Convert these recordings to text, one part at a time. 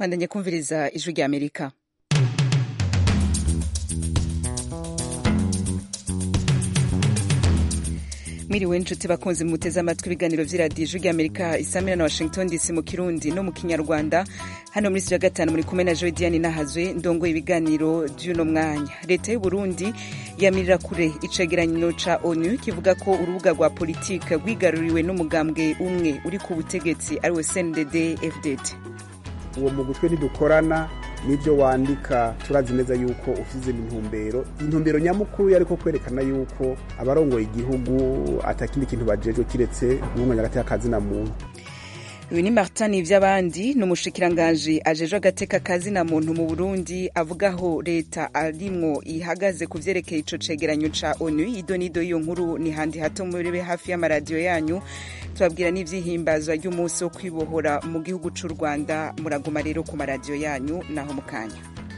bandanye kumviriza ijwi rya amerika mwiriwe nshuti bakunzi muteze amatwi ibiganiro vy'iradiyo ijwi rya amerika isamira na washington dc mu kirundi no mu kinyarwanda hano muri studio ya gatanu muri kumwe na joy diane nahazwe ndongoye ibiganiro vy'uno mwanya leta y'uburundi yamirira kure icegeranyo ca onu kivuga ko urubuga rwa politike rwigaruriwe n'umugambwe umwe uri ku butegetsi ariwe cndd fdd uwo mugutwe ntidukorana n'ibyo wandika turazi neza yuko ufite intumbero intumbero nyamukuru yari ko kwerekana yuko abarongoye igihugu atakindi kintu bajejwe kiretse guhunganya hagati y'akazina muntu uyu ni martin ivy'abandi ni umushikiranganji ajejwe agateka kazina muntu mu burundi avuga aho leta arimwo ihagaze ku vyerekeye ico cegeranyo ca onu ido n'ido y'iyo nkuru ni handi hato murebe hafi y'amaradiyo yanyu tubabwira n'ivyihimbazwa ry'umunsi wo kwibohora mu gihugu c'u rwanda muraguma rero ku maradiyo yanyu naho mu kanya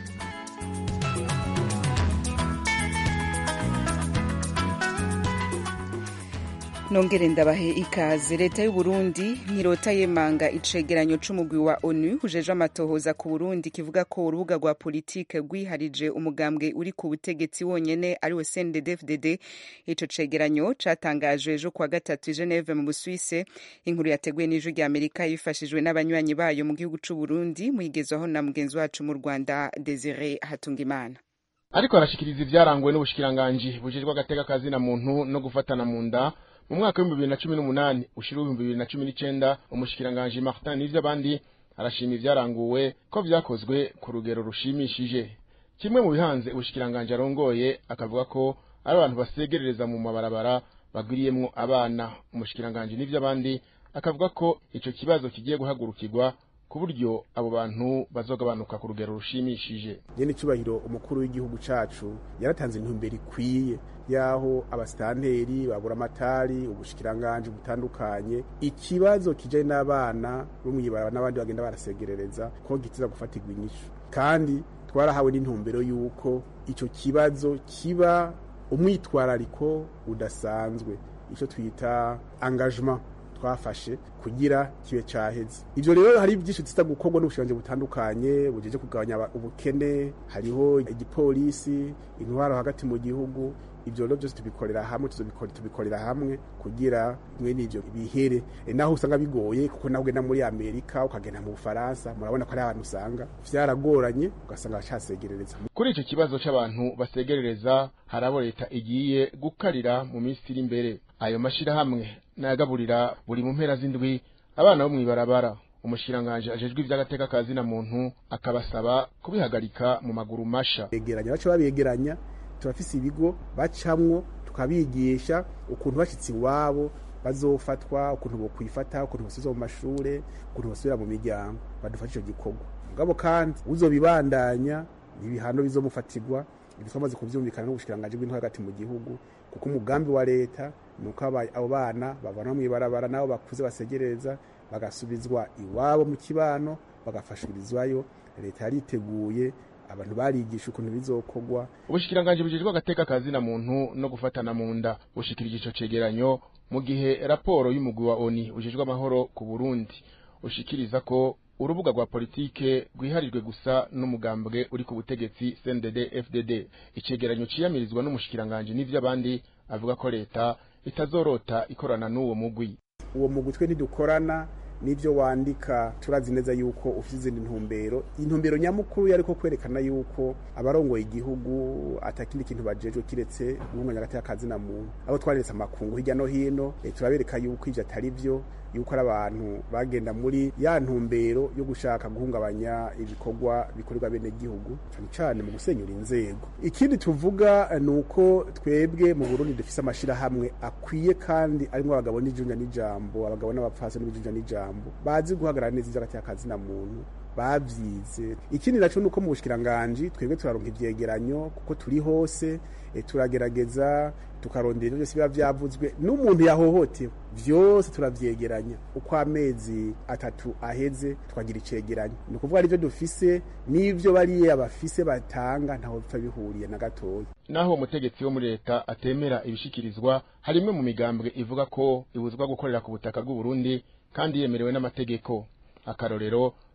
nongere ndabahe ikaze leta y'uburundi ntirota yemanga icegeranyo c'umugwi wa onu ujejwe amatohoza ku burundi kivuga ko urubuga rwa politike rwiharije umugambwe uri ku butegetsi wonyene ariwe cndd ico cegeranyo catangajwe ejo kuwa gatatu i geneve mu busuwise inkuru yateguwe n'ijwi rya amerika yifashijwe n'abanywanyi bayo mu gihugu c'uburundi muyigezwaho na mugenzi wacu mu rwanda desire hatungimana ariko arashikiriza ivyaranguwe n'ubushikiranganji bujejwe agateka kazina muntu no gufatana mu nda mu mwaka w'ibihumbi bibiri na cumi n'umunani ushira ibihumbi bibiri na cumi n'icenda umushikiranganji martin n'ivy'abandi arashima ivyaranguwe ko vyakozwe ku rugero rushimishije kimwe mu bihanze ubushikiranganji arongoye akavuga ko ari abantu basegerereza mu mabarabara bagwiriyemwo abana umushikiranganji n'ivy'abandi akavuga ko ico kibazo kigiye guhagurukirwa ku buryo abo bantu bazogabanuka ku rugero rushimishije nyene icubahiro umukuru w'igihugu cacu yaratanze intumbero ikwiye yaho abasitanteri babura amatari ubushikiranganji butandukanye ikibazo kijanye n'abana bo mw'ibaraba n'abandi bagenda barasegerereza ko gitiza gufatirwa inyishu kandi twarahawe n'intumbero y'uko ico kibazo kiba umwitwarariko udasanzwe ico twita engagement twafashe kugira kibe caheze ivyo rero hari byinshi tuza gukorwa n'ubushikanje butandukanye bujeje kugabanya ubukene hariho igipolisi intwaro hagati mu gihugu ivyo rero byose tubikorera hamwe tubikorera hamwe kugira mwene ivyo bihere e, naho usanga bigoye kuko nawe ugenda muri amerika ukagenda mu bufaransa murabona ko ari abantu usanga vyaragoranye ugasanga bacasegerereza kuri ico kibazo c'abantu basegerereza hari abo leta igiye gukarira mu minsi iri imbere ayo mashirahamwe nayagaburira buri mu mpera z'indwi abana bo mw'ibarabara umushikiranganji ajejwe ivy'agateka kazina muntu akabasaba kubihagarika mu maguru masha begeranya baca babegeranya turafise ibigo bacamwo tukabigisha ukuntu bashitse iwabo bazofatwa ukuntu bokwifata ukuntu bosubizwa mu mashure ukuntu bosubira mu miryango badufasha ico gikorwa mugabo kandi uzobibandanya ibihano bizomufatirwa ibi twamaze kuvyumvikana n'ubushikiranganji bw'intwaro hagati mu gihugu kuko umugambi wa leta nuko abo bana bavana mw'ibarabara nabo bakuze basegereza bagasubizwa iwabo mu kibano bagafashirizwayo leta yariteguye abantu barigisha ukuntu bizokorwa ubushikiranganji bujejwe agateka kazina muntu no gufatana mu nda bushikirije ico cegeranyo mu gihe raporo y'umugwi wa oni ujejwe amahoro ku burundi ushikiriza ko urubuga rwa politike rwiharijwe gusa n'umugambwe uri ku butegetsi cndd fdd icegeranyo ciyamirizwa n'umushikiranganji n'ivy'abandi avuga ko leta itazorota ikorana n'uwo mugwi uwo mugwi twe ntidukorana n'ibyo wandika turazi neza yuko ufite izindi ntumbero intumbero nyamukuru yari ko kwerekana yuko abarongoye igihugu atakindi kintu bajejwe kiretse guhunganya hagati y'akazina muntu abo twaretse amakungu hirya no hino turabereka yuko ivyo atari vyo yuko ari abantu bagenda muri ya ntumbero yo gushaka guhungabanya ibikorwa bikorerwa bene gihugu cyane cyane mu gusenyura inzego ikindi tuvuga ni uko twebwe mu Burundi dufise amashirahamwe akwiye kandi arimo abagabo n'ijunja n'ijambo abagabo n'abapfasi n'ijunja n'ijambo bazi guhagarara neza ivy'agati y'akazina muntu bavyize ikindi naco nuko mu bushikiranganje twebwe turaronka ivyegeranyo kuko turi hose e, turagerageza tukarondera ivyo byose biba vyavuzwe n'umuntu yahohotewe vyose turavyegeranya uko amezi atatu aheze twagira icegeranyo ni ukuvuga arivyo dufise n'ivyo bariya bafise batanga ntaho bipfa bihuriye na gatoya naho umutegetsi wo muri leta atemera ibishikirizwa hari imwe mu migambwe ivuga ko ibuzwa gukorera ku butaka bw'u Burundi kandi yemerewe n'amategeko akarorero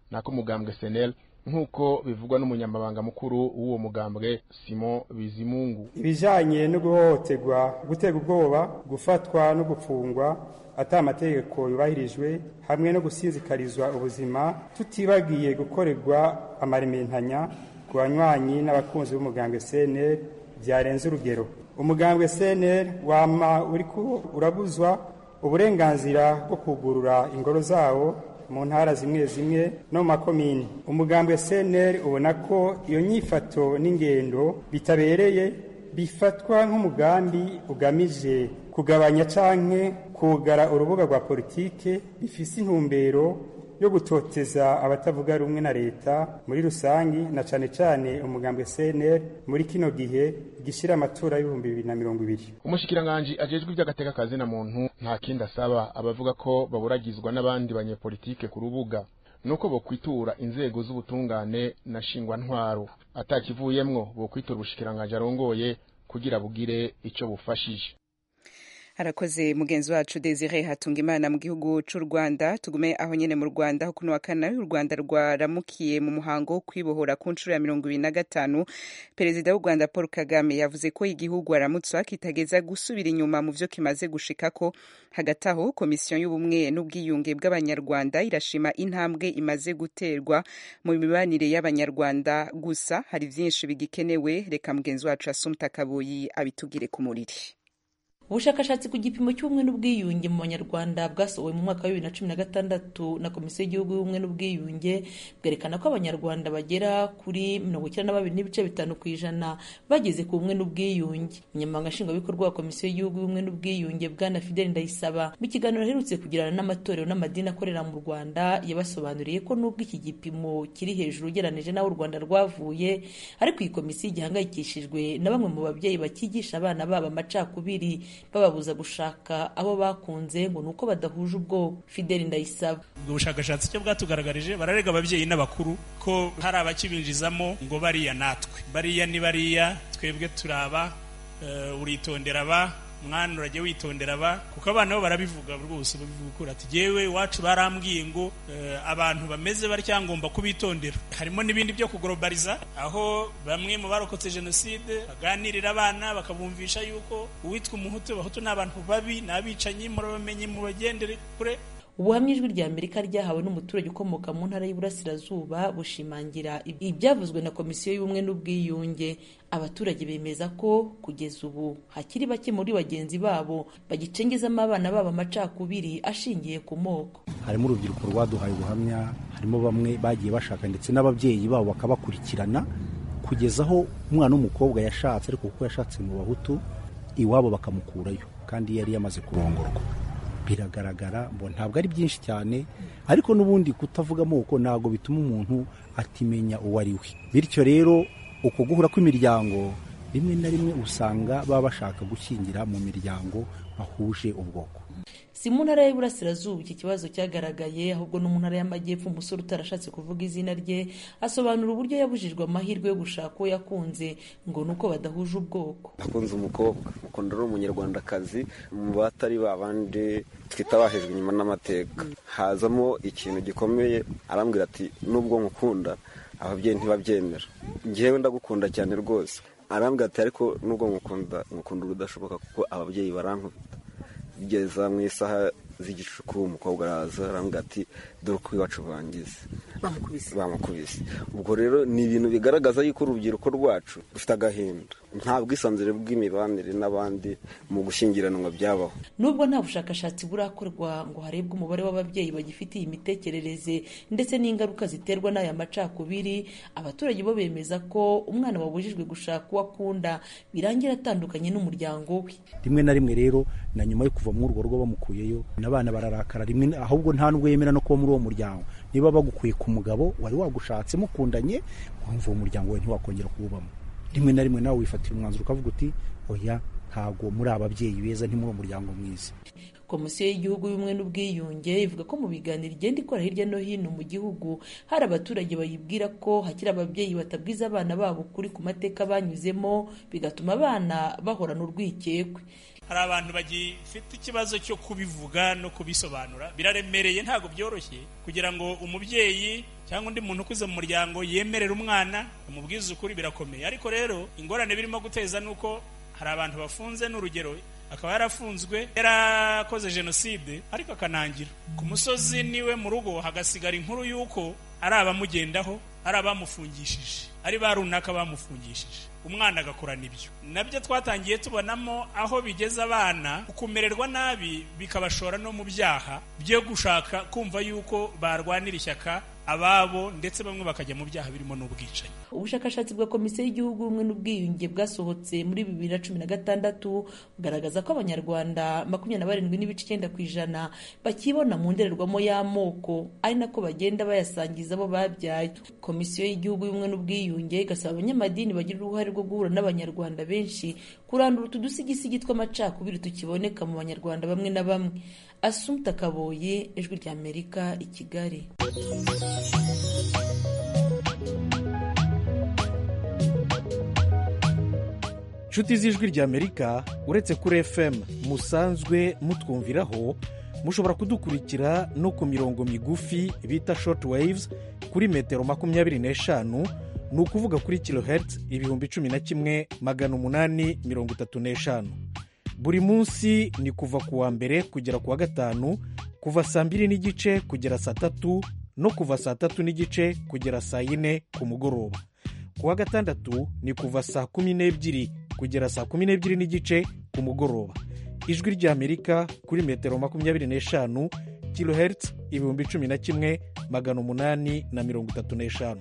nako mugambwe senel nk'uko bivugwa n'umunyamabanga mukuru w'uwo mugambwe simon bizimungu ibijanye no guhohoterwa gutega ubwoba gufatwa no gupfungwa ata amategeko yubahirijwe hamwe no gusinzikarizwa ubuzima tutibagiye gukorerwa amarimentanya ku banywanyi n'abakunzi b'umugambwe cnl byarenze urugero umugambwe cnl wama uriko urabuzwa uburenganzira bwo kugurura ingoro zawo mu ntara zimwe zimwe no mu makomini umugambwe cnl ubona ko iyo nyifato n'ingendo bitabereye bifatwa nk'umugambi ugamije kugabanya canke kugara urubuga rwa politike bifise intumbero yo gutoteza abatavuga rumwe na leta muri rusangi na cane cane umugambwe CNL muri kino gihe gishira amatora y'ibihumbi bibiri na mirongo ibiri umushikiranganji ajejwe ivy'agateka kazi na muntu nta kindi asaba abavuga ko baburagizwa n'abandi banyepolitike ku rubuga nuko bokwitura inzego z'ubutungane na shingwantwaro atakivuyemwo bokwitura ubushikiranganji arongoye kugira bugire ico bufashije arakoze mugenzi wacu Desire Hatungimana mu gihugu c'u Rwanda tugume aho nyene mu Rwanda aho kuno wa kane u Rwanda rwaramukiye mu muhango wo kwibohora ku nshuro ya mirongo ibiri na gatanu perezida w'u Rwanda Paul Kagame yavuze ko igihugu aramutswa kitageza gusubira inyuma mu vyo kimaze gushikako hagati aho komisiyo y'ubumwe n'ubwiyunge bw'abanyarwanda irashima intambwe imaze guterwa mu mibanire y'abanyarwanda gusa hari vyinshi bigikenewe reka mugenzi wacu Asumta Kaboyi abitugire ku muriri ubushakashatsi ku gipimo cy'ubumwe n'ubwiyunge mu banyarwanda bwasohowe mu mwaka wa bibiri na cumi na gatandatu na komisiyo y'igihugu y'ubumwe n'ubwiyunge bwerekana ko abanyarwanda bagera kuri mirongo icyenda na babiri n'ibice bitanu ku ijana bageze ku bumwe n'ubwiyunge umunyamabanga nshingwabikorwa wa komisiyo y'igihugu y'ubumwe n'ubwiyunge bwana fideli ndayisaba mu kiganiro aherutse kugirana n'amatorero n'amadini akorera mu rwanda yabasobanuriye ko n'ubwo iki gipimo kiri hejuru ugereranije n'aho u rwanda rwavuye ariko iyi komisiyo igihangayikishijwe na bamwe mu babyeyi bakigisha abana babo amacakubiri bababuza gushaka abo bakunze ngo ni uko badahuje ubwoko fideli ndayisaba ubwo bushakashatsi icyo bwatugaragaje bararega ababyeyi n'abakuru ko hari abakibinjizamo ngo bariya natwe bariya ni bariya twebwe turaba uritondera aba mwana urajya witondera aba kuko abana bo barabivuga rwose babivuga ati yewe iwacu barambwiye ngo abantu bameze batya ngomba kubitondera harimo n'ibindi byo kuglobaliza aho bamwe mu barokotse jenoside baganirira abana bakabumvisha yuko uwitwa umuhutu abahutu ni abantu babi ni abicanyi murabamenye mubagendere kure ubuhamya ijwi rya amerika ryahawe n'umuturage ukomoka mu ntara y'uburasirazuba bushimangira ibyavuzwe na komisiyo y'ubumwe n'ubwiyunge abaturage bemeza ko kugeza ubu hakiri bake muri bagenzi babo bagicengezamo abana babo amacakubiri ashingiye ku moko harimo urubyiruko rwaduhaye ubuhamya harimo bamwe bagiye bashaka ndetse n'ababyeyi babo bakabakurikirana kugeza aho umwana w'umukobwa yashatse ariko kuko yashatse mu bahutu iwabo bakamukurayo kandi yari yamaze kurongorwa biragaragara ngo ntabwo ari byinshi cyane ariko n'ubundi kutavuga amoko ntabwo bituma umuntu atimenya uwo ari we bityo rero uko guhura kw'imiryango rimwe na rimwe usanga baba bashaka gushyingira mu miryango bahuje ubwoko si mu ntara y'Iburasirazuba iki kibazo cyagaragaye ahubwo no mu ntara y'Amajyepfo umusore utarashatse kuvuga izina rye asobanura uburyo yabujijwe amahirwe yo gushaka uwo yakunze ngo ni uko badahuje ubwoko nakunze umukobwa ukunda ari umunyarwandakazi mu batari babandi twita bahejwe inyuma n'amateka hazamo ikintu gikomeye arambwira ati nubwo nkukunda ababyeyi ntibabyemera ngewe ndagukunda cyane rwose arambwira ati ariko nubwo nkukunda nkukunda urudashoboka kuko ababyeyi barankubita bigeza mu isaha z'igicuku umukobwa araza arambwira ati dore uko iwacu bangize bamukubise ubwo rero ni ibintu bigaragaza yuko urubyiruko rwacu rufite agahinda nta bwisanzure bw'imibanire n'abandi mu gushyingiranwa byabaho nubwo nta bushakashatsi burakorwa ngo harebwe umubare w'ababyeyi bagifite iyi mitekerereze ndetse n'ingaruka ziterwa n'aya macakubiri abaturage bo bemeza ko umwana wabujijwe gushaka uwo akunda birangira atandukanye n'umuryango we rimwe na rimwe rero na nyuma yo kuva muri urwo rugo bamukuyeyo n'abana bararakara rimwe ahubwo nta nubwo yemera no kuba muri uwo muryango niba bagukuye ku mugabo wari wagushatse mukundanye wumva uwo muryango we ntiwakongera kuwubamo rimwe na rimwe nawe wifatira umwanzuro ukavuga uti oya ntabwo muri ababyeyi beza ntimuri uwo muryango mwiza komisiyo y'igihugu y'ubumwe n'ubwiyunge ivuga ko mu biganiro igenda ikora hirya no hino mu gihugu hari abaturage bayibwira ko hakiri ababyeyi batabwiza abana babo ukuri ku mateka banyuzemo bigatuma abana bahorana urwikekwe hari abantu bagifite ikibazo cyo kubivuga no kubisobanura biraremereye ntabwo byoroshye kugira ngo umubyeyi cyangwa undi muntu ukuze mu muryango yemerera umwana umubwiza ukuri birakomeye ariko rero ingorane birimo guteza ni uko hari abantu bafunze n'urugero akaba yarafunzwe yarakoze jenoside ariko akanangira ku musozi niwe mu rugo hagasigara inkuru y'uko ari abamugendaho ari abamufungishije ari ba runaka bamufungishije umwana agakorana ibyo nabyo twatangiye tubonamo aho bigeze abana kumererwa nabi bikabashora no mu byaha byo gushaka kumva yuko barwanira ishyaka ababo ndetse bamwe bakajya mu byaha birimo n'ubwicanyi ubushakashatsi bwa komisiyo y'igihugu y'ubumwe n'ubwiyunge bwasohotse muri bibiri na cumi na gatandatu bugaragaza ko abanyarwanda makumyabiri na barindwi n'ibice icyenda ku ijana bakibona mu ndorerwamo y'amoko ari nako bagenda bayasangiza abo babyaye komisiyo y'igihugu y'ubumwe n'ubwiyunge igasaba abanyamadini bagira uruhare rwo guhura n'abanyarwanda benshi kurandura utu dusigisigi tw'amacakubiri tukiboneka mu banyarwanda bamwe na bamwe asumta kaboye ijwi ry'amerika i kigali inshuti z'ijwi ry'amerika uretse kuri fm musanzwe mutwumviraho mushobora kudukurikira no ku mirongo migufi bita short waves kuri metero makumyabiri n'eshanu ni ukuvuga kuri kilohertz ibihumbi cumi na kimwe magana umunani mirongo itatu n'eshanu buri munsi ni kuva ku wa mbere kugera ku wa gatanu kuva saa mbiri n'igice kugera saa tatu no kuva saa tatu n'igice kugera saa yine ku mugoroba ku wa gatandatu ni kuva saa kumi n'ebyiri kugera saa kumi n'ebyiri n'igice ku mugoroba ijwi ry'amerika kuri metero makumyabiri n'eshanu kilohertz ibihumbi cumi na kimwe magana umunani na mirongo itatu n'eshanu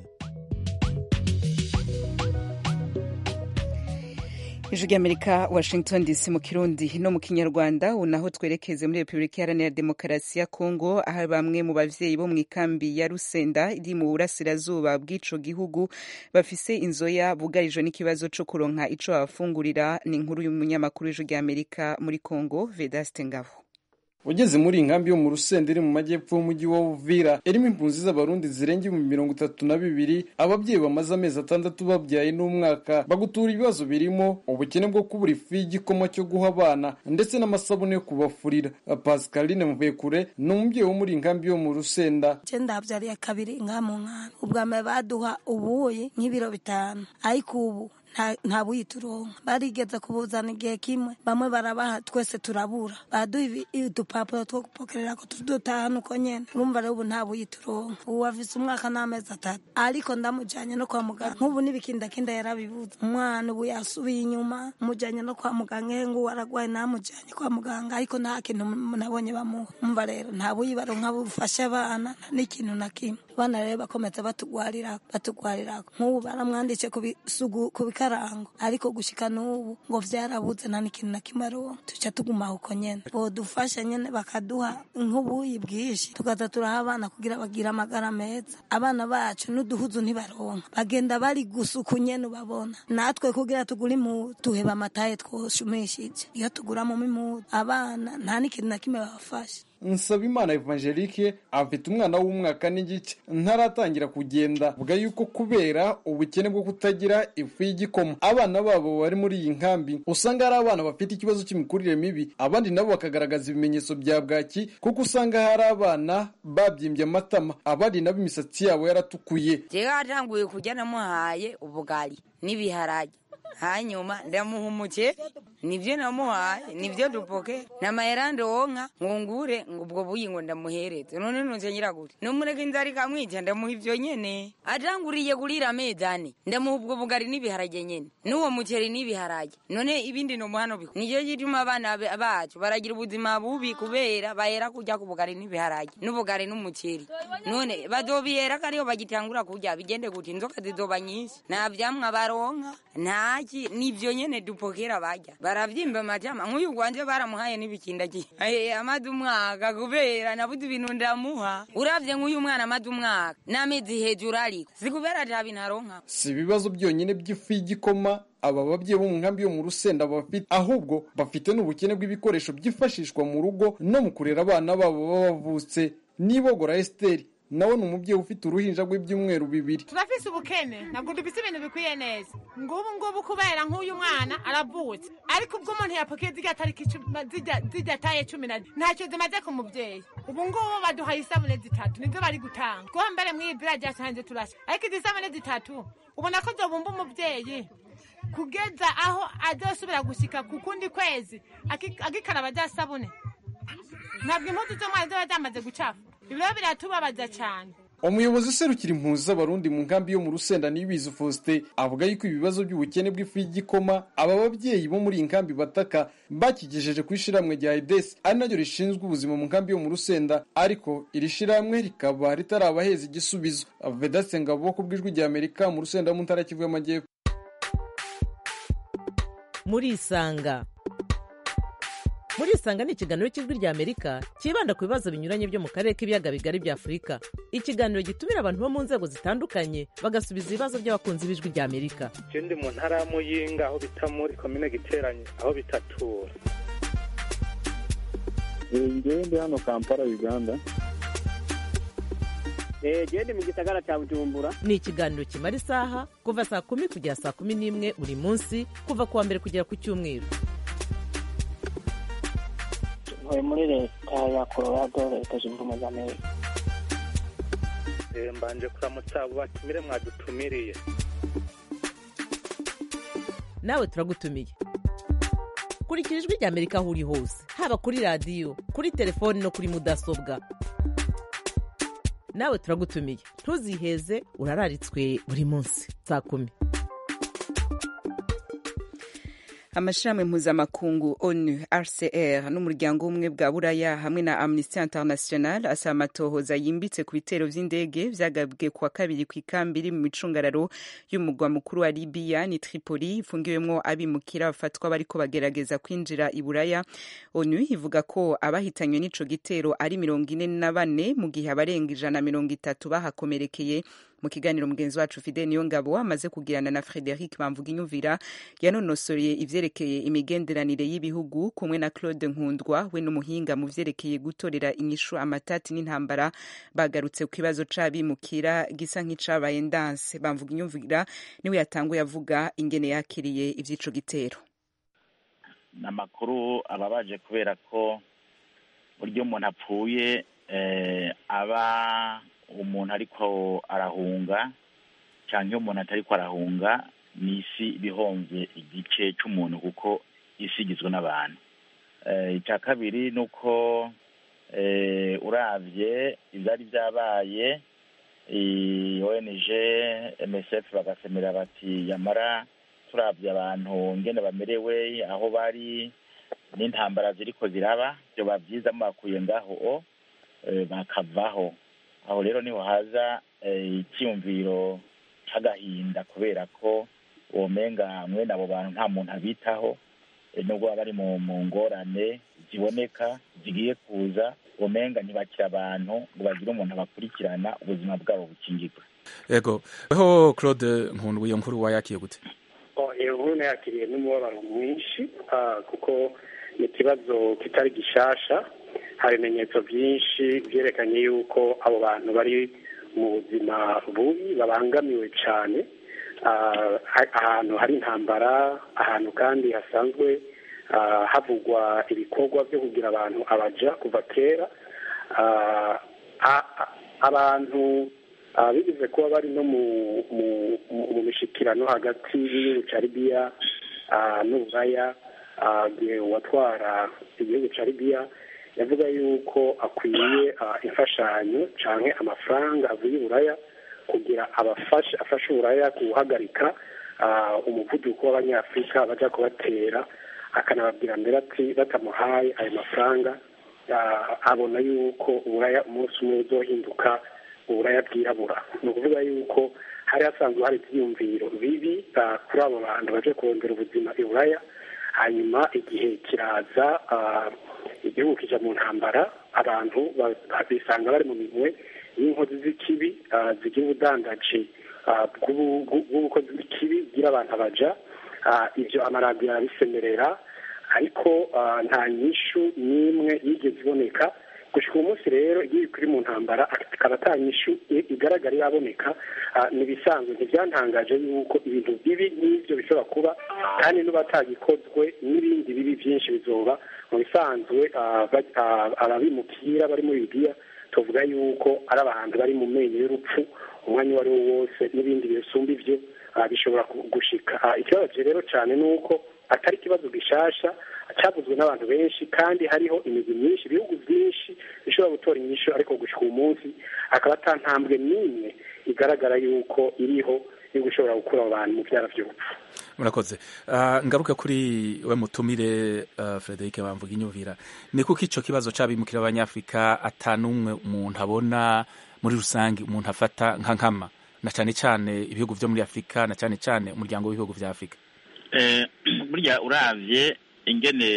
ijwi ry'amerika washington dc mu kirundi no mu kinyarwanda ubu naho twerekeze muri repubulika iharanira demokarasi ya kongo aho bamwe mu bavyeyi bo mu ikambi ya rusenda iri mu burasirazuba bw'ico gihugu bafise inzoya bugarijwe n'ikibazo co kuronka ico babafungurira ni inkuru y'umunyamakuru w'ijwi ry'amerika muri kongo vedaste ngabo ugeze muri iyi nkambi yo mu rusenda iri mu majyepfo y'umujyi wa uvira irimo impunzi z'abarundi zirenga ibihumbi mirongo itatu na bibiri ababyeyi bamaze amezi atandatu babyaye n'umwaka bagutura ibibazo birimo ubukene bwo kubura ifu y'igikoma cyo guha abana ndetse n'amasabune yo kubafurira pascaline mvekure ni umubyeyi wo muri iyi nkambi yo mu rusenda ndabyariye kabiri nka mu nkambi ubwa mbere baduha ubuyi nk'ibiro bitanu ariko ubu nta buyituronka barigeze kubuzana igihe kimwe bamwe barabaha twese turabura baduha udupapuro two gupokerera ko tudutahana uko nyene urumva rero ubu nta buyituronka ubu afise umwaka n'amezi atatu ariko ndamujanye no kwa muganga nk'ubu n'ibikindakinda yarabibuze umwana ubu yasubiye inyuma mujanye no kwa muganga ehe ngubu aragwaye namujanye kwa muganga ariko nta kintu nabonye bamuha umva rero nta buyi baronka bufasha abana n'ikintu na kimwe abana rero bakomeza batugwarira batugwarirako nk'ubu baramwandice ku bisugu ku bikarango ariko gushika n'ubu ngo vyarabuze nta n'ikintu na kimwe aronka tuca tuguma uko nyene bodufasha nyene bakaduha nk'ubuyi bwinshi tukaza turaha abana kugira bagire amagara meza abana bacu n'uduhuzu ntibaronka bagenda bari gusuku nyene ubabona natwe kugira tugure impuzu tuheba amataye twoshumishije iyo tuguramo impuzu abana nta n'ikintu na kimwe babafasha nsabimana evangelique afite umwana w'umwaka n'igice ntaratangira kugenda avuga yuko kubera ubukene bwo kutagira ifu y'igikoma abana babo bari muri iyi nkambi usanga ari abana bafite ikibazo cy'imikurire mibi abandi nabo bakagaragaza ibimenyetso bya bwaki kuko usanga hari abana babyimbye amatama abandi nabo imisatsi yabo yaratukuye jewe atanguye kurya namuhaye ubugari n'ibiharage hanyuma ndamuha umuceri nibyo namuhaye nibyo dupoke namayera ndonka ngungure ngo ubwo buyi ngo ndamuhereze none nunze nyiragure numureka inzara ikamwica ndamuha ivyo nyene atanguriye kurira amezi ane ndamuha ubwo bugari n'ibiharage nyene n'uwo muceri n'ibiharage none ibindi nomuhano biko nico gituma abana bacu baragira ubuzima bubi kubera bahera kurya ku bugari n'ibiharage n'ubugari n'umuceri none bazobihera kariyo bagitangura kurya bigende kuti inzoka zizoba nyinshi nta vyamwa baronka ntaki nivyo nyene dupokera barya baravyimba amatama nk'uyu gwanje baramuhaye n'ibikindagi amaze umwaka kubera nabuze ibintu ndamuha uravye nk'uyu mwana amaze umwaka n'amezi hejuru ariko si kubera ata bintu aronka si ibibazo byonyine by'ifu y'igikoma aba babyeyi bo mu nkambi yo mu rusenda bafite ahubwo bafite n'ubukene bw'ibikoresho byifashishwa mu rugo no mu kurera abana babo baba bavutse nibogora esiteri nawe ni umubyeyi ufite uruhinja rw'ibyumweru bibiri turafise ubukene ntabwo dufise ibintu bikwiye neza ngubu ngubu kubera nk'uyu mwana aravutse ariko ubwo umuntu yapakiye zirya tariki zirya taye cumi na ntacyo zimaze ku mubyeyi ubu ngubu baduhaye isabune zitatu nizo bari gutanga kuko mbere mw'iyi bira ryasanze turasa ariko izi sabune zitatu ubona ko zobumba umubyeyi kugeza aho azosubira gushyika ku kundi kwezi agikaraba rya sabune ntabwo impuzu z'umwana ziba zamaze gucafa ibiro biratubabaza cyane umuyobozi userukira impunzi z'abarundi mu nkambi yo mu rusenda nibizi faustin avuga yuko ibibazo by'ubukene bw'ifu y'igikoma aba babyeyi bo muri iyi nkambi bataka bakigejeje ku ishyirahamwe rya edesi ari naryo rishinzwe ubuzima mu nkambi yo mu rusenda ariko iri shyirahamwe rikaba ritarabaheza igisubizo vedase ngabo ku bw'ijwi rya amerika mu rusenda mu ntara kivu y'amajyepfo muri isanga muri isanga ni ikiganiro cy'ijwi rya amerika cyibanda ku bibazo binyuranye byo mu karere k'ibiyaga bigari bya afurika ikiganiro gitumira abantu bo mu nzego zitandukanye bagasubiza ibibazo by'abakunzi b'ijwi rya amerika je ndi mu ntara ya muyinga aho bita muri komine giteranye aho bitatura ngewe ndi hano kampala uganda genda mu gisagara cya bujumbura ni ikiganiro kimara isaha kuva saa kumi kugera saa kumi n'imwe buri munsi kuva ku wa mbere kugera ku cyumweru ntuye muri leta ya colorado leta zunze ubumwe za amerika mbanje kuramutsa abo batumire mwadutumiriye nawe turagutumiye kurikira ijwi rya amerika aho uri hose haba kuri radiyo kuri telefoni no kuri mudasobwa nawe turagutumiye ntuziheze urararitswe buri munsi saa kumi amashirahamwe mpuzamakungu onu rcr n'umuryango w'ubumwe bwa buraya hamwe na amnesty international asaba amatohoza yimbitse ku bitero vy'indege vyagabwe kuwa kabiri kw'ikambi iri mu micungararo y'umugwa mukuru wa libiya ni tripoli ifungiwemwo abimukira bafatwa bariko bagerageza kwinjira i buraya onu ivuga ko abahitanywe n'ico gitero ari mirongo ine na bane mu gihe abarenga ijana mirongo itatu bahakomerekeye mu kiganiro mugenzi wacu fide niyo ngabo amaze kugirana na frederic bamvuga inyumvira yanonosoreye ivyerekeye imigenderanire y'ibihugu kumwe na claude nkundwa we n'umuhinga mu vyerekeye gutorera inyishu amatati n'intambara bagarutse ku kibazo c'abimukira gisa nk'icabaye ndanse bamvuga inyumvira niwe yatanguye avuga ingene yakiriye ivy'ico gitero ni amakuru ababaje kubera ko buryo umuntu apfuye aba umuntu ariko arahunga cyangwa iyo umuntu atariko arahunga ni isi ibihomvye igice cy'umuntu kuko isi igizwe n'abantu icya kabiri ni uko urabye ibyari byabaye ONG MSF bagasemera bati yamara turabye abantu ngene bamerewe aho bari n'intambara ziriko ziraba byoba byiza mubakuye ngaho bakavaho aho rero niho haza icyiyumviro cy'agahinda kubera ko womenga mwene abo bantu nta muntu abitaho nubwo baba bari mu ngorane ziboneka zigiye kuza womenga ntibakira abantu ngo bagire umuntu abakurikirana ubuzima bwabo bukingirwe yego weho claude nkundwa iyo nkuru wayakiye gute iyo nkuru nayakiriye n'umubabaro mwinshi kuko ni ikibazo kitari gishasha hari ibimenyetso byinshi byerekanye yuko abo bantu bari mu buzima bubi babangamiwe cyane ahantu hari intambara ahantu kandi hasanzwe havugwa ibikorwa byo kugira abantu abaja kuva kera abantu bigeze kuba bari no mu mishikirano hagati y'igihugu cya libiya n'uburaya uwatwara igihugu cya libiya yavuga yuko akwiye imfashanyo cyangwa amafaranga avuye uburaya kugira abafashe afashe uburaya guhagarika umuvuduko w'abanyafurika bajya kubatera akanababwira mbere ati batamuhaye ayo mafaranga abona yuko uburaya umunsi umwe uzohinduka uburaya bwirabura ni ukuvuga yuko hari hasanzwe hari ibyiyumviro bibi kuri abo bantu baje kurondera ubuzima i buraya hanyuma igihe kiraza igihugu kijya mu ntambara abantu bisanga bari mu minwe y'inkozi z'ikibi zigira ubudandaji bw'ubukozi bw'ikibi bwira abantu abaja ibyo amaradiyo arabisemerera ariko nta nyishu n'imwe yigeze iboneka gushika uyu munsi rero iyo kuri mu ntambara akaba atanyishu igaragara iraboneka ni ibisanzwe ntibyantangaje yuko ibintu bibi nk'ibyo bishobora kuba kandi n'uba atagikozwe n'ibindi bibi byinshi bizoba mu bisanzwe ababimukira bari muri libiya tuvuga yuko ari abantu bari mu menyo y'urupfu umwanya uwo ari wo wose n'ibindi bisumba ibyo bishobora gushika ikibazo rero cyane ni uko atari ikibazo gishasha cyavuzwe n'abantu benshi kandi hariho imigwi myinshi ibihugu byinshi bishobora gutora inyishu ariko gushika uyu munsi akaba atantambwe n'imwe igaragara yuko iriho yo gushobora gukura abo bantu mu byara by'urupfu murakoze ngaruke kuri we mutumire frederic bamvuga inyumvira ni kuko icyo kibazo cy'abimukira abanyafurika atanumwe umuntu abona muri rusange umuntu afata nka nkama na cyane cyane ibihugu byo muri afurika na cyane cyane umuryango w'ibihugu bya afurika burya urabye ingene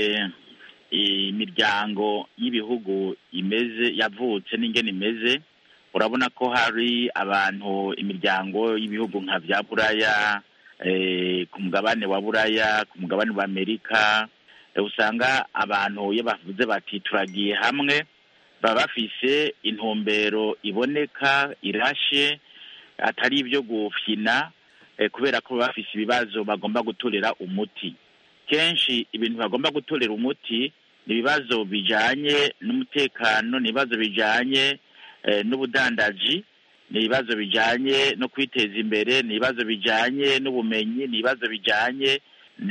imiryango y'ibihugu imeze yavutse n'ingene imeze urabona ko hari abantu imiryango y'ibihugu nka bya buraya ku mugabane wa buraya ku mugabane wa amerika usanga abantu iyo bavuze bati turagiye hamwe baba bafise intumbero iboneka irashe atari ibyo gufyina kubera ko baba bafise ibibazo bagomba gutorera umuti kenshi ibintu bagomba gutorera umuti ni ibibazo bijyanye n'umutekano ni ibibazo bijyanye n'ubudandaji ni ibibazo bijyanye no kwiteza imbere ni ibibazo bijyanye n'ubumenyi ni ibibazo bijyanye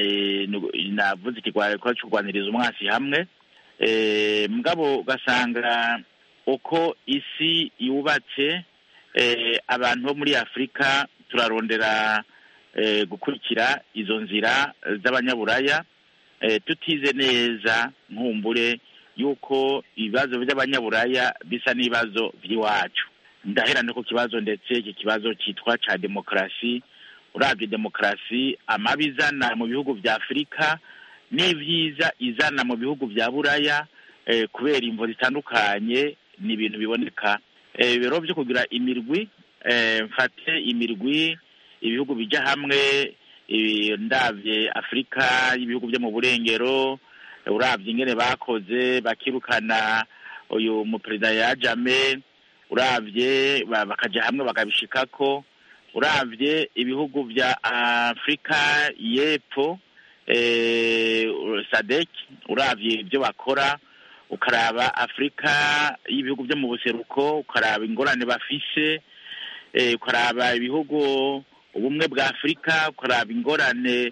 navuze ikigwaro cyo kurwaniriza umwasi hamwe mugabo ugasanga uko isi yubatse abantu bo muri afurika turarondera gukurikira izo nzira z'abanyaburaya tutize neza nkumbure yuko ibibazo by'abanyaburaya bisa n'ibibazo by'iwacu ndaherane ku kibazo ndetse iki kibazo cyitwa cya demokarasi urabye demokarasi amabi izana mu bihugu bya afurika n'ibyiza izana mu bihugu bya buraya kubera imvo zitandukanye ni ibintu biboneka ibiro byo kugira imirwi mfate imirwi ibihugu bijya hamwe ndabye afurika y'ibihugu byo mu burengero urabye ingene bakoze bakirukana uyu muperezida yajame urabye bakajya hamwe bakabishikako urabye ibihugu bya afurika y'epfo sadek urabye ibyo bakora ukaraba afurika y'ibihugu byo mu buseruko ukaraba ingorane bafise ukaraba ibihugu ubumwe bwa afurika ukaraba ingorane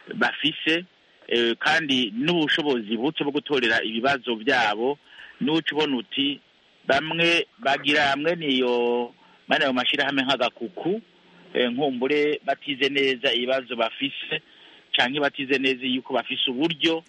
bafise kandi n'ubushobozi buke bwo gutorera ibibazo byabo n'uca ubona uti bamwe bagira hamwe niyo bane ayo mashyirahamwe nk'agakuku nkumbure batize neza ibibazo bafise cyangwa batize neza yuko bafise uburyo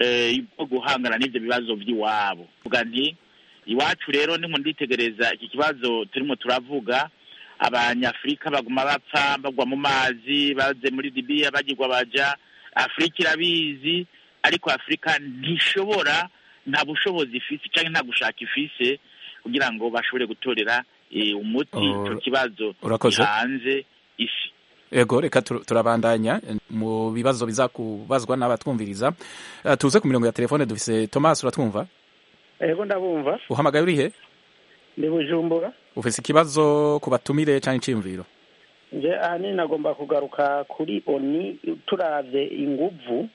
bwo guhangana n'ibyo bibazo by'iwabo vuga nti iwacu rero nimwe nditegereza iki kibazo turimo turavuga abanyafurika baguma bapfa bagwa mu mazi baze muri libiya bagirwa baja afurika irabizi ariko afurika ntishobora nta bushobozi ifise cyangwa nta gushaka ifise kugira ngo bashobore gutorera umuti icyo kibazo hanze isi ego reka turabandanya mu bibazo bizakubazwa n'abatwumviriza tuze ku mirongo ya telefone dufise thomas uratwumva ego ndabumva uhamagaye urihe ndi bujumbura ufise ikibazo ku batumire cyangwa icyiyumviro nje ahanini nagomba kugaruka kuri oni turavye inguvu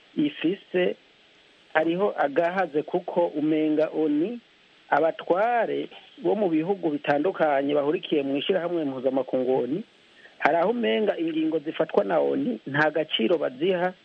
ifise hariho agahaze kuko umenga oni abatware bo mu bihugu bitandukanye bahurikiye mu ishyirahamwe mpuzamakungu oni hari aho umenga ingingo zifatwa na oni nta gaciro baziha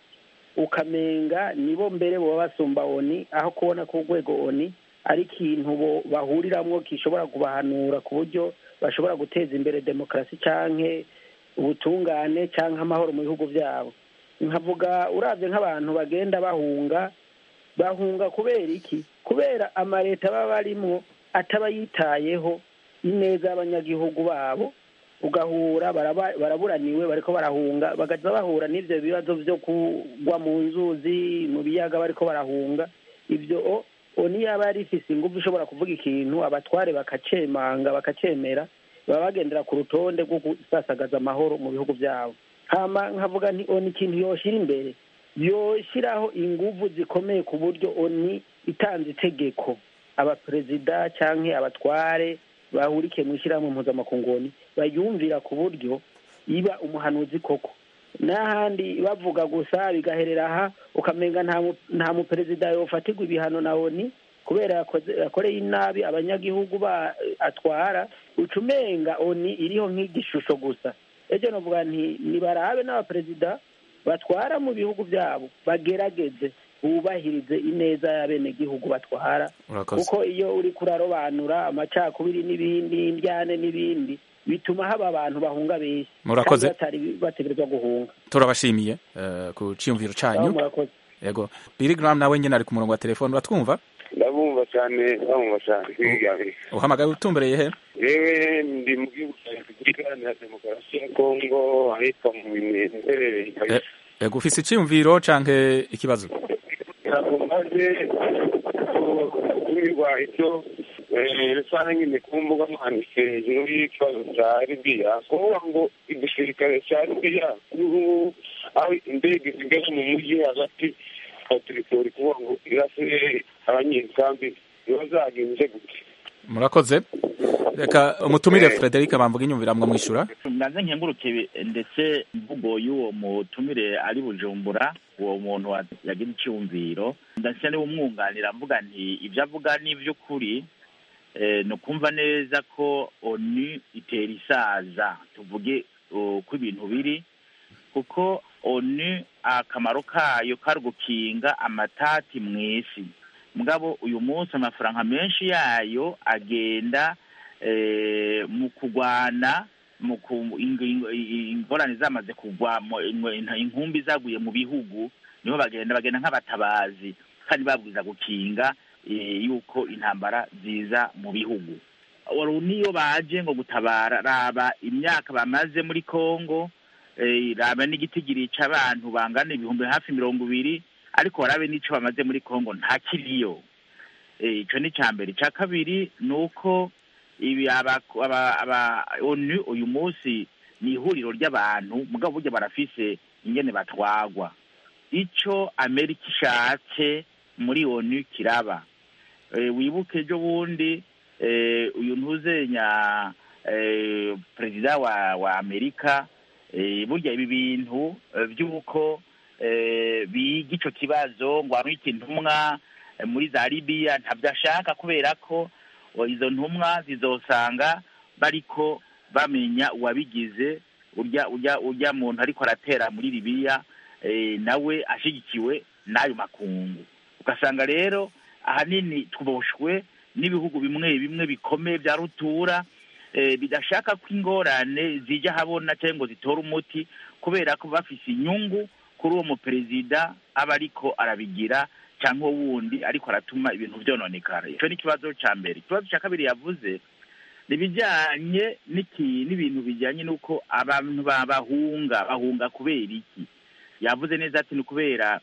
ukamenga nibo mbere baba basumba oni aho kubona ko urwego oni ari ikintu bahuriramwo gishobora kubahanura ku buryo bashobora guteza imbere demokarasi canke ubutungane canke amahoro mu bihugu byabo nkavuga urabye nk'abantu bagenda bahunga bahunga kubera iki kubera amaleta baba barimwo ataba yitayeho ineza y'abanyagihugu babo ugahura baraburaniwe bariko barahunga bagaza bahura n'ivyo bibazo vyo kugwa mu nzuzi mu biyaga bariko barahunga ivyo oni yaba yari ifise ingufu ishobora kuvuga ikintu abatware bakacemanga bakacemera baba bagendera ku rutonde rwo gusasagaza amahoro mu bihugu byabo hama nkavuga nti oni ikintu yoshira imbere yoshiraho ingufu zikomeye ku buryo oni itanze itegeko abaperezida cyangwa abatware bahurikiye mu ishyirahamwe mpuzamakunguni bayumvira ku buryo iba umuhanuzi koko n'ahandi bavuga gusa bigaherera aha ukamenga nta mu- nta muperezida yofatirwa ibihano na oni kubera yakoze- yakoreye inabi abanyagihugu ba atwara uca umenga oni iriho nk'igishusho gusa ejo novuga nti nibarabe n'abaperezida batwara mu bihugu byabo bagerageze bubahirize ineza y'abenegihugu batwara Urakoze. kuko iyo uri kurarobanura amacakubiri n'ibindi indyane n'ibindi bituma haba abantu bahunga benshi Murakoze. kandi batari bategerezwa guhunga turabashimiye eh, ku cyiyumviro Aho cyanyu murakoze yego Billy Graham nawe nyine ari ku murongo wa telefone uratwumva ndabumva cyane ndabumva cyane kwigana uhamagaye utumbereye he yewe ndi mu gihugu cya repubulika iharanira demokarasi ya kongo ahitwa mu bimenderere Eh, yego ufise icyiyumviro canke ikibazo ntabwo maze kumirwa icyo rusange nyine ku mbuga nkoranyambaga hejuru y'ikibazo cya libiya kuvuga ngo igisirikare cya libiya n'ubu aho indege zigeze mu mujyi hagati ya teritori kuvuga ngo irase abanyekambi biba zagenze gute murakoze reka umutumire Frederic bamvuga inyumvira mwamwishyura mbanze nkenguruke ndetse imvugo y'uwo mutumire ari bujumbura uwo muntu wa- yagize icyumviro ndetse niwe umwunganira mvuga nti ibyo avuga ni iby'ukuri eh, ni ukumva neza ko onu itera isaza tuvuge uh, uko ibintu biri kuko onu akamaro kayo kari gukinga amatati mu isi mugabo uyu munsi amafaranga menshi yayo agenda eh, mu kugwana mu ku- ing- ing- ingorane zamaze kugwa mu- ing- inkumbi zaguye mu bihugu niho bagenda bagenda nk'abatabazi kandi babwiza gukinga eh, yuko intambara ziza mu bihugu Wari niyo baje ngo gutabara raba imyaka bamaze muri Kongo eh, raba n'igitigiri c'abantu bangana ibihumbi hafi mirongo ibiri ariko warabe n'ico bamaze muri Kongo nta kiriyo Eh, ico ni ca mbere ica kabiri ni uko ibi aba aba- aba onu uyu munsi ni ihuriro ry'abantu mugabo burya barafise ingene batwagwa ico amerika ishatse muri onu kiraba Eh, wibuke ejo bundi eh, uyu ntuzenya eh, perezida wa wa amerika eh, burya ibi bintu eh, by'uko eh, biga ico kibazo ngo arwite intumwa eh, muri za libiya ntabyo ashaka kubera ko o, izo ntumwa zizosanga bariko bamenya uwabigize urya urya urya muntu ariko aratera muri libiya eh, nawe ashigikiwe n'ayo makungu ugasanga rero ahanini tuboshwe n'ibihugu bimwe bimwe bikomeye bya rutura eh, bidashaka ko ingorane zijya habona cyangwa ngo zitore umuti kubera ko bafise inyungu kuri uwo muperezida aba ariko arabigira cyangwa wundi ariko aratuma ibintu byononekara icyo ni ikibazo cya mbere ikibazo cya kabiri yavuze ni ibijyanye n'iki- n'ibintu bijyanye n'uko abantu ba- bahunga bahunga kubera iki yavuze neza ati ni ukubera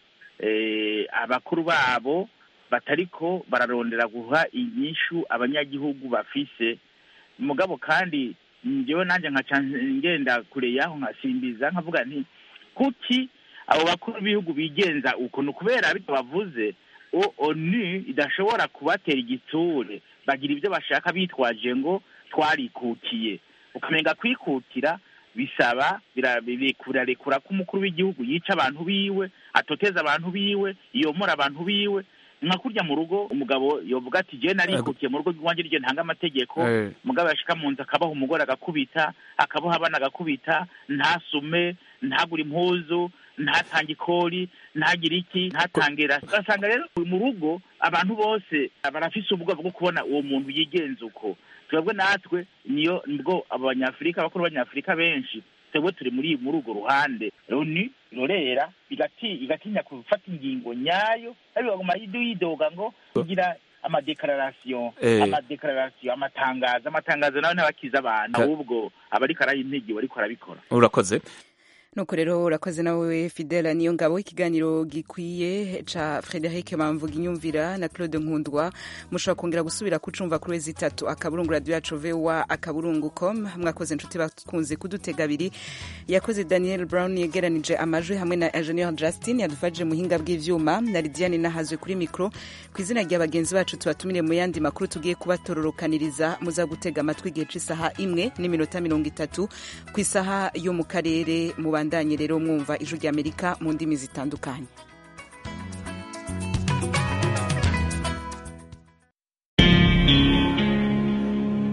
eh, abakuru babo batariko bararondera guha inyishu abanyagihugu bafise mugabo kandi njyewe nanjye nkaca ngenda kure yaho nkasimbiza nkavuga nti kuki abo bakuru b'ibihugu bigenza uko ni ukubera bityo bavuze o onu idashobora kubatera igitsure bagira ibyo bashaka bitwaje ngo twarikutiye ukamenga kwikutira bisaba bira- biri- birarekura ko umukuru w'igihugu yica abantu biwe atoteza abantu biwe yomora abantu biwe nka kurya mu rugo umugabo yovuga ati je narikukiye mu rugo rw'iwanjye ryo ntanga amategeko Eh. mugabo yashika mu nzu akabaha umugore agakubita akabaha abana agakubita ntasume ntagure impuzu ntatange ikori ntagire iki ntatangira ugasanga rero mu rugo abantu bose barafise ubwoba bwo kubona uwo muntu yigenza uko twebwe natwe niyo nibwo abanyafurika abakuru b'abanyafurika benshi twebwe turi muri muri urwo ruhande oni rorera igati igatinya gufata ingingo nyayo ariko baguma yidoga ngo kugira amadeklarasiyo Eh. amadeklarasiyo amatangazo amatangazo nawe ntabakiza abantu ahubwo abariko araha intege bariko arabikora urakoze nuko rero urakoze nawe fidela niyo ngabo ikiganiro gikwiye ca frederic bamvuga inyumvira na claude nkundwa mushobora kongera gusubira kucumva kuri wezi itatu akaburungu radio yacu voa akaburungu com mwakoze inshuti bakunze kudutega abiri yakoze daniel brown yegeranije amajwi hamwe na ingenieur justin yadufashije muhinga bw'ivyuma na lidiane nahazwe kuri mikro ku izina rya bagenzi bacu tubatumire mu yandi makuru tugiye kubatororokaniriza muza gutega amatwi igihe c'isaha imwe n'iminota mirongo itatu ku isaha yo mu karere mubandanye rero mwumva ijwi ry'amerika mu ndimi zitandukanye